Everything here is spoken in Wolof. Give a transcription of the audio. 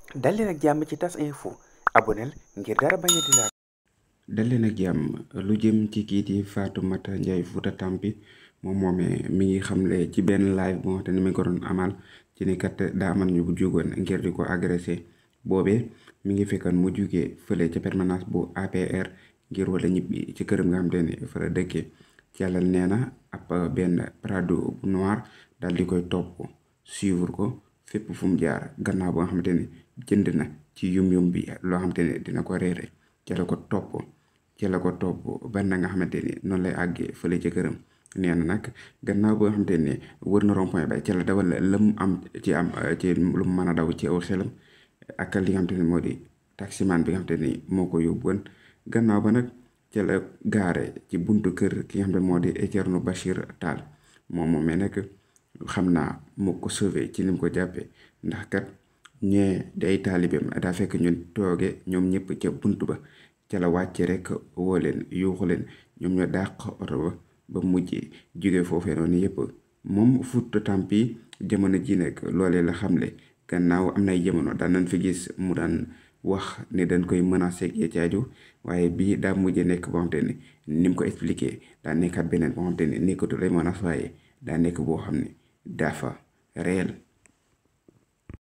dal leen ak jàmm ci tas info aboneel ngir dara bañ a di laal dal leen ak jàmm lu jëm ci kii di Fatoumata Ndiaye Fouta Tampi moom moomee mi ngi xamle ci benn live bu nga xam ne mi ngi ko doon amal ci ni kat daa amal ñu bu jugoon ngir di ko agressé boobee mi ngi fekkoon mu jugee fële ca permanence bu APR ngir wala ñibbi ci këram nga xam te ne fa la dëkkee yàlla nee na ab benn prado bu noir daal di koy topp suivre ko fépp fu mu jaar gannaaw ba nga xamante ne jënd na ci yum-yum bi loo xamante ne dina ko réere ca la ko topp ca la ko topp ban na nga xamante ni noonu lay àggee fële ca këram nee na nag gannaaw ba nga xamante ne wër na rond point ba ca la dawal la mu am ci am ci lu mu mën a daw ci aw xelam ak li nga xamante ne moo di taximan bi nga xamante ni moo ko yóbbuwoon gannaaw ba nag ca la gaare ci buntu kër ki nga xam ne moo di Thierno Bachir Tall moom moomee nag xam naa moo ko sauvé ci ni mu ko jàppee ndax kat ñee day taalibeem daa fekk ñun tooge ñoom ñëpp ca buntu ba ca la wàcce rek woo leen yuuxu leen ñoom ñoo dàq oto ba ba mujj jóge foofee noonu yëpp moom Fouta Tampi jamono ji nag loolee la xamle gannaaw am nay jamono daan nañ fi gis mu daan wax ne dañ koy menacé ak caaju waaye bii daa mujj nekk boo xamante ne ni mu ko expliqué daa nekkaat beneen boo xamante ne nekkatu lay menace waaye daa nekk boo xam ne dafa réel